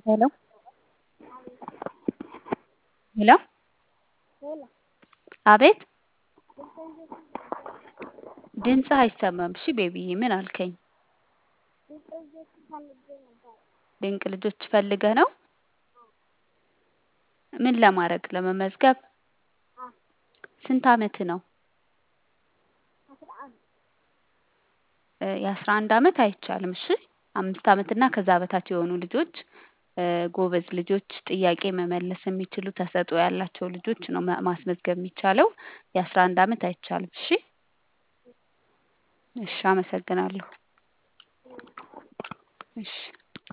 ሄሎ ሄሎ አቤት ድምፅህ አይሰማም እሺ ቤቢዬ ምን አልከኝ ድንቅ ልጆች ፈልገህ ነው ምን ለማድረግ ለመመዝገብ ስንት አመትህ ነው የአስራ አንድ አመት አይቻልም እሺ አምስት አመት እና ከዛ በታች የሆኑ ልጆች ጎበዝ ልጆች ጥያቄ መመለስ የሚችሉ ተሰጥኦ ያላቸው ልጆች ነው ማስመዝገብ የሚቻለው የአስራ አንድ አመት አይቻልም እሺ እሺ አመሰግናለሁ እሺ